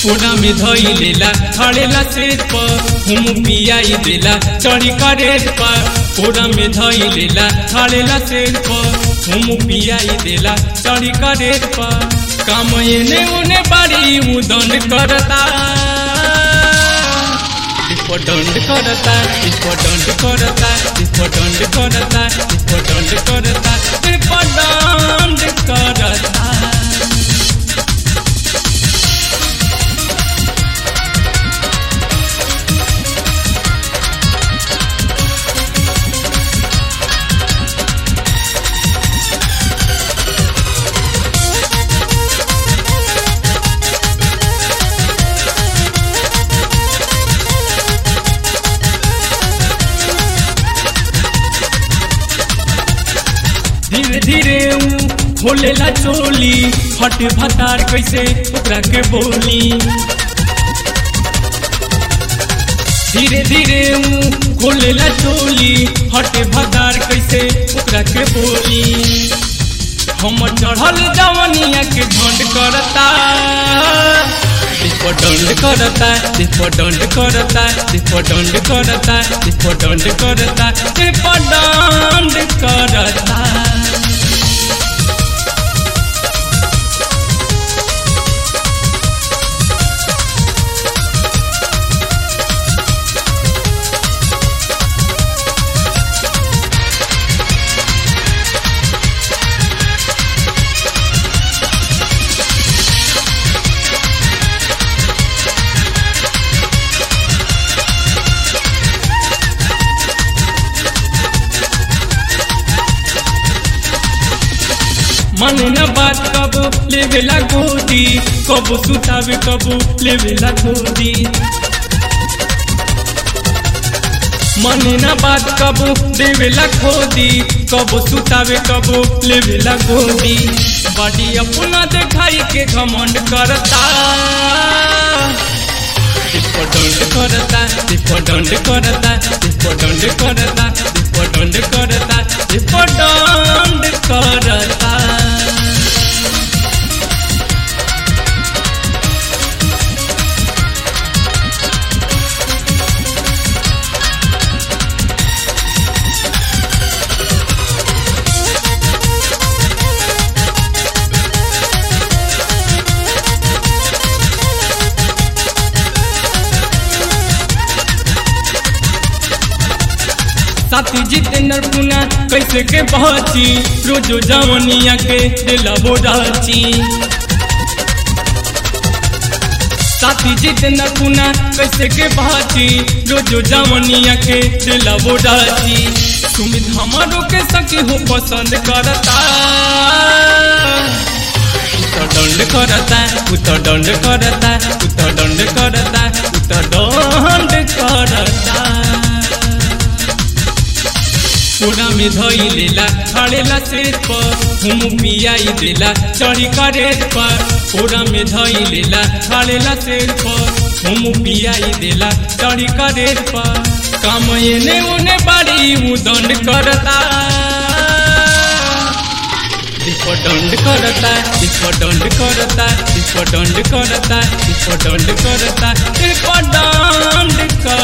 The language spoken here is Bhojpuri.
कोना में धई लेला खड़ेला सेज पर हम पियाई देला चढ़ी करेज पर कोना में धई लेला खड़ेला सेज पर हम पियाई देला चढ़ी करेज पर काम एने उने बारी उदन करता इसको दंड करता इसको दंड करता इसको दंड करता इसको दंड करता इसको दंड करता धीरे धीरे ऊ खोलेला चोली हट भतार कैसे ओकरा के बोली धीरे धीरे ऊ खोलेला चोली हट भतार कैसे ओकरा के बोली हम चढ़ल जवनिया के ढंड करता इसको दंड करता इसको दंड करता इसको दंड करता इसको दंड करता इसको दंड करता मन न बात कबो लेवेला गोदी कबो सुतावे कबो लेवेला गोदी मन न बात कबो देवेला खोदी कबो सुतावे कबो लेवेला गोदी बॉडी अपना देखाई के घमंड करता इसको दंड करता इसको दंड करता इसको दंड करता इसको दंड करता इसको दंड करता साथी जितेंद्र पुना कैसे के पहुंची रोजो जवनिया के दिला बोराची साथी जितेंद्र पुना कैसे के पहुंची रोजो जवनिया के दिला बोराची सुमित हमारो के सखी हो पसंद करता उत्तर दंड करता उत्तर दंड करता उत्तर दंड करता उत्तर दंड करता पूरा में धई लेला खड़ेला सेज पर हम पियाई देला चढ़ी करेज पर पूरा में धई लेला खड़ेला सेज पर हम पियाई देला चढ़ी करेज पर काम एने उने बारी ऊ दंड करता इसको दंड करता इसको दंड करता इसको दंड करता इसको दंड करता इसको दंड करता